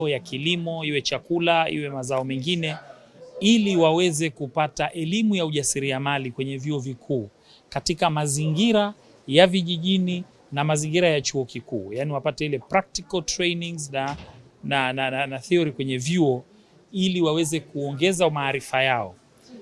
ya kilimo, iwe chakula, iwe mazao mengine, ili waweze kupata elimu ya ujasiriamali kwenye vyuo vikuu katika mazingira ya vijijini na mazingira ya chuo kikuu, yaani wapate ile practical trainings na, na, na, na, na theory kwenye vyuo ili waweze kuongeza maarifa yao.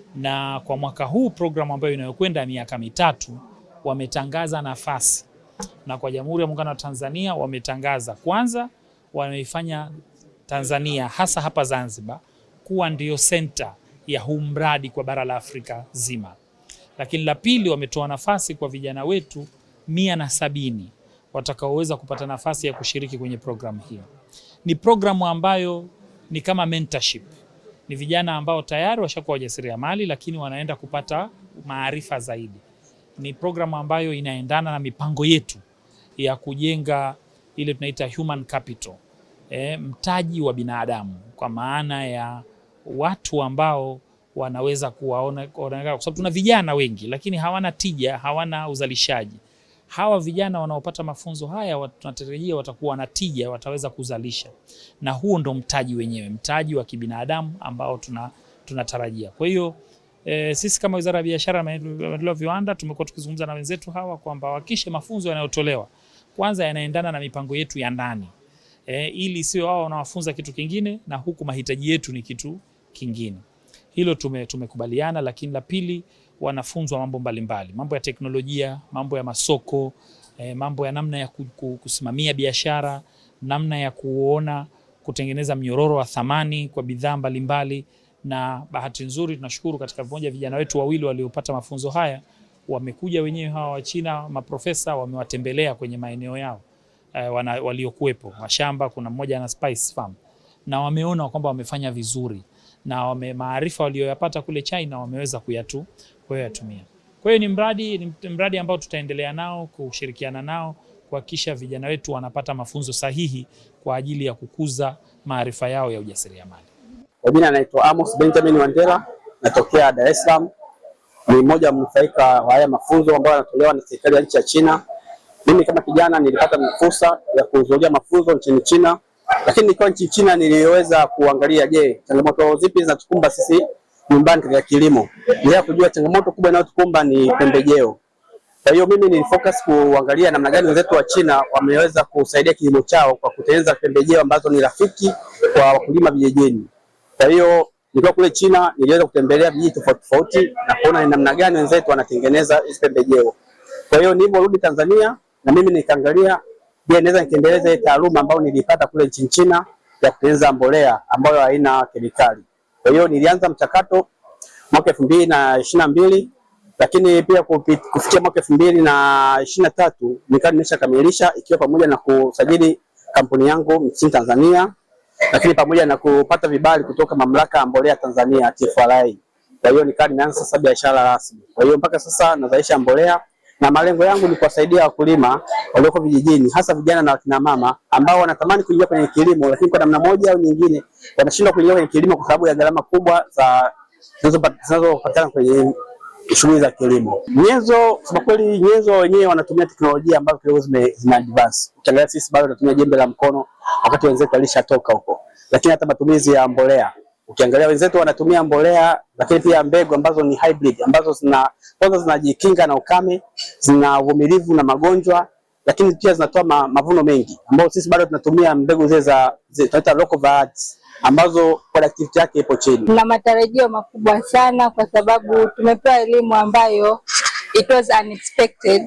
Na kwa mwaka huu programu ambayo inayokwenda miaka mitatu wametangaza nafasi, na kwa Jamhuri ya Muungano wa Tanzania wametangaza kwanza, wameifanya Tanzania hasa hapa Zanzibar kuwa ndiyo senta ya huu mradi kwa bara la Afrika zima. Lakini la pili, wametoa nafasi kwa vijana wetu mia na sabini watakaoweza kupata nafasi ya kushiriki kwenye programu hiyo. Ni programu ambayo ni kama mentorship. Ni vijana ambao tayari washakuwa wajasiriamali, lakini wanaenda kupata maarifa zaidi. Ni programu ambayo inaendana na mipango yetu ya kujenga ile tunaita human capital, e, mtaji wa binadamu kwa maana ya watu ambao wanaweza kuwaona, kwa sababu tuna vijana wengi lakini hawana tija, hawana uzalishaji. Hawa vijana wanaopata mafunzo haya tunatarajia watakuwa na tija, wataweza kuzalisha, na huo ndo mtaji wenyewe, mtaji wa kibinadamu ambao tuna tunatarajia. Kwa hiyo e, sisi kama Wizara ya Biashara na Maendeleo ya Viwanda tumekuwa tukizungumza na wenzetu hawa kwamba wakishe mafunzo yanayotolewa kwanza yanaendana na mipango yetu ya ndani e, ili sio wao wanawafunza kitu kingine na huku mahitaji yetu ni kitu kingine. Hilo tume, tumekubaliana. Lakini la pili, wanafunzwa mambo mbalimbali, mambo ya teknolojia, mambo ya masoko eh, mambo ya namna ya kusimamia biashara, namna ya kuona kutengeneza mnyororo wa thamani kwa bidhaa mbalimbali. Na bahati nzuri tunashukuru katika mmoja vijana wetu wawili waliopata mafunzo haya wamekuja wenyewe hawa wa China, maprofesa wamewatembelea kwenye maeneo yao eh, waliokuwepo mashamba. Kuna mmoja ana spice farm na wameona kwamba wamefanya vizuri na wame maarifa walioyapata kule China wameweza kuyatu kuyatumia. Kwa hiyo ni mradi ni mradi ambao tutaendelea nao kushirikiana nao kuhakikisha vijana wetu wanapata mafunzo sahihi kwa ajili ya kukuza maarifa yao ya ujasiriamali. Kwa jina anaitwa Amos Benjamin Wandela, natokea Dar es Salaam. Ni mmoja wa mnufaika wa haya mafunzo ambayo yanatolewa na serikali ya nchi ya China. Mimi kama kijana nilipata fursa ya kuhudhuria mafunzo nchini China lakini nikiwa nchi China niliweza kuangalia, je, changamoto zipi zinatukumba sisi nyumbani katika kilimo. Niliweza kujua changamoto kubwa inayotukumba ni pembejeo. Kwa hiyo mimi nilifocus kuangalia namna gani wenzetu wa China wameweza kusaidia kilimo chao kwa kutengeneza pembejeo ambazo ni rafiki kwa wakulima vijijini. Kwa hiyo nikiwa kule China niliweza kutembelea vijiji tofauti tofauti na kuona ni namna gani wenzetu wanatengeneza hizi pembejeo. Kwa hiyo niliporudi Tanzania na mimi nikaangalia Je, naweza nikiendeleza taaluma ambayo nilipata kule nchini China ya kutengeneza mbolea ambayo haina kemikali. Kwa hiyo nilianza mchakato mwaka elfu mbili na ishirini na mbili lakini pia kufikia mwaka elfu mbili na ishirini na tatu nikawa nimeshakamilisha ikiwa pamoja na kusajili kampuni yangu nchini Tanzania, lakini pamoja na kupata vibali kutoka mamlaka ya mbolea Tanzania TFRA. Kwa hiyo nikawa nimeanza sasa biashara rasmi. Kwa hiyo mpaka sasa nazalisha mbolea na malengo yangu ni kuwasaidia wakulima walioko vijijini hasa vijana na wakina mama ambao wanatamani kuingia kwenye kilimo, lakini kwa namna moja au nyingine wanashindwa kuingia kwenye kilimo kwa sababu ya gharama kubwa za zinazopatikana kwenye shughuli za kilimo. Nyenzo, kwa kweli, nyenzo wenyewe wanatumia teknolojia ambazo kidogo zime, zime advance. Ukiangalia sisi bado tunatumia jembe la mkono wakati wenzetu walishatoka huko, lakini hata matumizi ya mbolea ukiangalia wenzetu wanatumia mbolea lakini pia mbegu ambazo ni hybrid ambazo zina kwanza zinajikinga na ukame, zina uvumilivu na magonjwa, lakini pia zinatoa ma, mavuno mengi, ambao sisi bado tunatumia mbegu zile za tunaita local varieties ambazo productivity yake ipo chini. Tuna matarajio makubwa sana kwa sababu tumepewa elimu ambayo it was unexpected,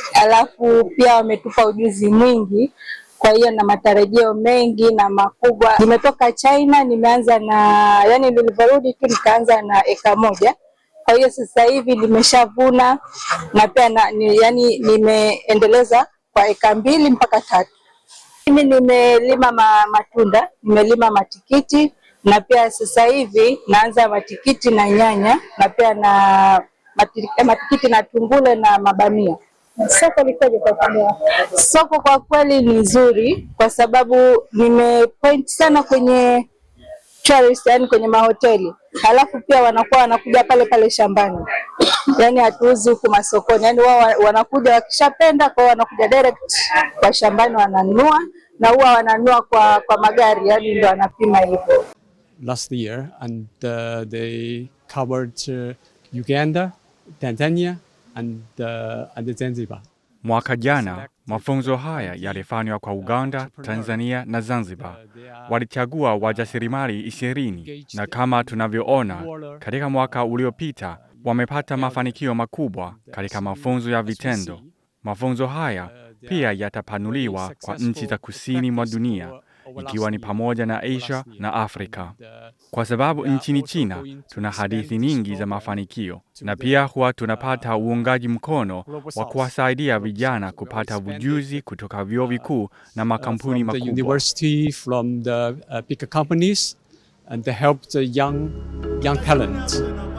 alafu pia wametupa ujuzi mwingi kwa hiyo na matarajio mengi na makubwa. Nimetoka China, nimeanza na yani, nilivyorudi tu nikaanza na eka moja. Kwa hiyo sasa hivi nimeshavuna na pia na, ni, yani nimeendeleza kwa eka mbili mpaka tatu. Mimi nimelima ma, matunda, nimelima matikiti na pia sasa hivi naanza matikiti na nyanya na pia na matikiti, matikiti na tungule na mabamia. Soko likoje kwa upande wako? Soko kwa kweli ni nzuri, kwa sababu nimepoint sana kwenye tourist, yani kwenye mahoteli, halafu pia wanakuwa wanakuja pale pale shambani, yani hatuuzi huku masokoni, yani wao wanakuja wakishapenda kwao, wanakuja direct kwa shambani wananunua na huwa wananua kwa, kwa magari, yani ndo wanapima hivyo. last year, and uh, they covered uh, Uganda, Tanzania, and uh, and Zanzibar. Mwaka jana mafunzo haya yalifanywa kwa Uganda, Tanzania na Zanzibar. Walichagua wajasiriamali ishirini na kama tunavyoona katika mwaka uliopita wamepata mafanikio makubwa katika mafunzo ya vitendo. Mafunzo haya pia yatapanuliwa kwa nchi za kusini mwa dunia ikiwa ni pamoja na Asia na Afrika, kwa sababu nchini China tuna hadithi nyingi za mafanikio, na pia huwa tunapata uungaji mkono wa kuwasaidia vijana kupata ujuzi kutoka vyuo vikuu na makampuni from the makubwa. university, from the uh, bigger companies, and to help the young young talent.